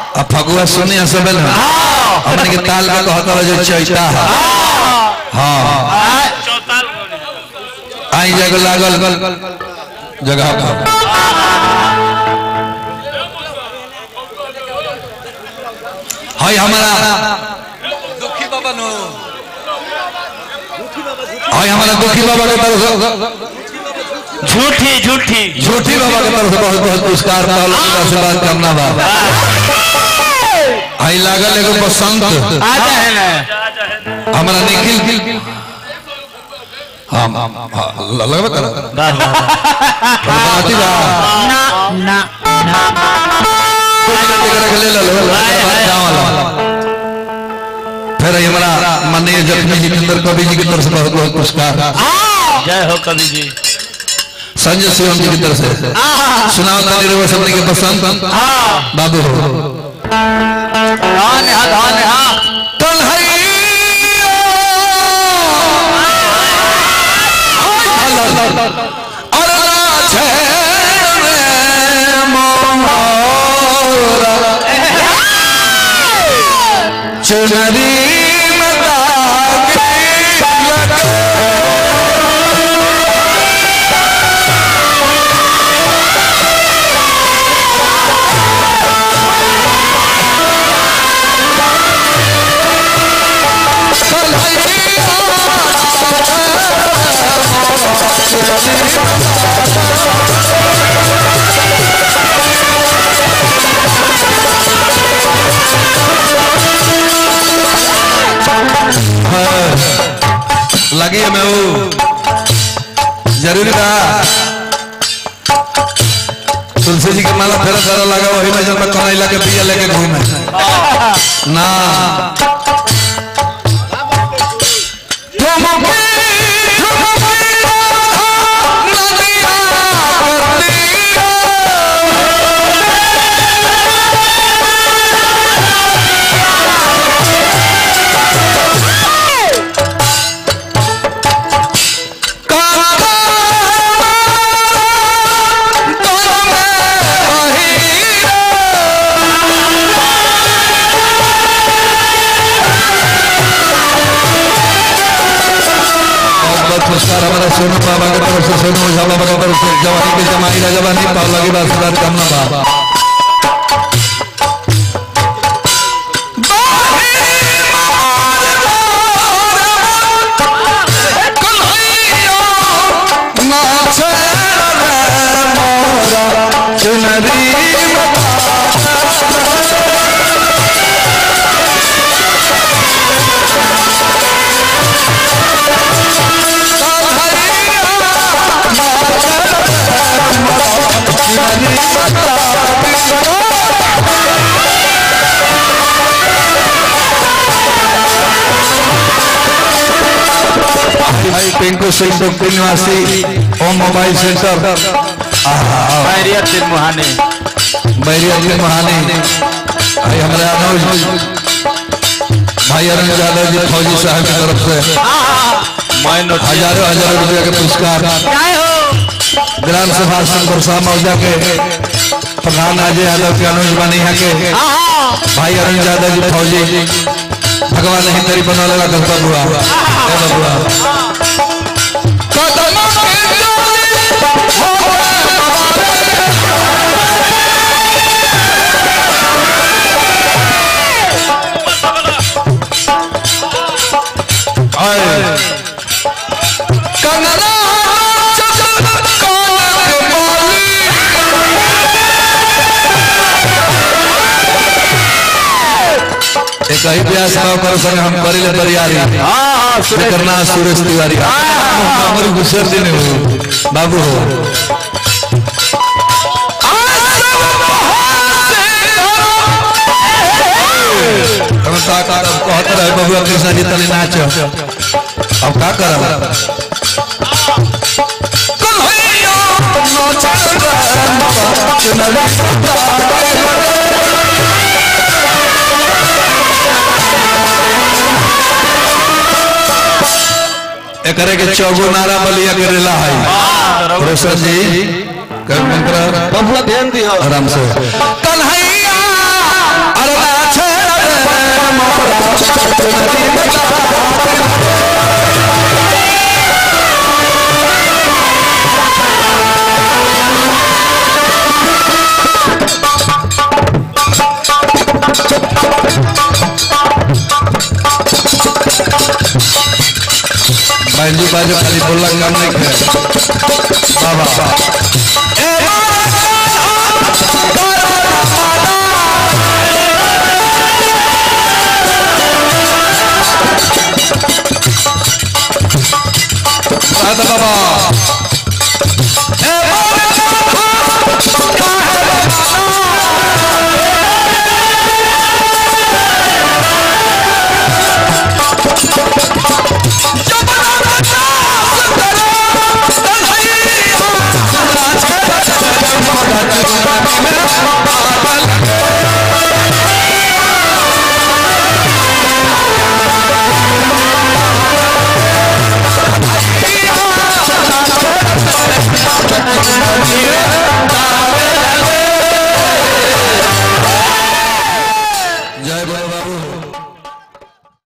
अब फगुआ सुने असबल है हमने के ताल का कहता है जो चैता है हाँ आई जगह लागल जगह पर हाय हमारा दुखी बाबा नो हाय हमारा दुखी बाबा के तरफ से झूठी झूठी झूठी बाबा के तरफ से बहुत बहुत पुरस्कार पाल आशीर्वाद करना बा आई लागल एगो बसंत आ जाए ना हमारा निखिल हाँ हाँ लगबे कर वाह वाह बनाती बा ना ना ले लो ले लो फिर ये हमारा माननीय जखमी जितेंद्र कवि जी की तरफ से बहुत बहुत पुरस्कार जय हो कवि जी संजय शिवम जी की तरफ से सुनाओ ताली रवि सबने के पसंद बाबू हाँ नेहा हाँ नेहा चुनरी लगी है मैं वो जरूरी था तुलसी जी के माला फेरा फेरा लगा वही में जब मैं कौन के पिया लेके घूमे ना बहुत बहुत पुरस्कार हमारा सोनू बाबा की तरफ से सोनू ओझा बाबा की तरफ से जवानी की जमाई राजा बनी पावला की आशीर्वाद कामना बाबा भाई पिंकू सिंह डॉक्टर निवासी ओम मोबाइल सेंटर खैरियत दिन मुहाने बैरिया के महानी भाई हमारे अनुज भाई अरुण यादव जी फौजी साहब की तरफ से मैं नोट हजारों हजारों रुपया के पुरस्कार जय हो ग्राम सभा बरसा मौजा के प्रधान अजय यादव के अनुज बनी है के भाई अरुण यादव जी फौजी भगवान ही तेरी बना लगा करता बुआ ए बबुआ आए कंगना एक ही प्यास भाव कर संग हम करिले बरियारी हाँ से करना सुरेश तिवारी हमर गुसर दिन हो बाबू हो हम का का कहत रहे बबुआ कृष्ण जी तनी नाच अब का करब कन्हैया नाच एकरे के चौगो नारा बलिया के रेला है रोशन जी कर मंत्र बबुआ ध्यान दियो आराम से कन्हैया बैंजू बाजू खाली बोलला काम नहीं है बाबा बाबा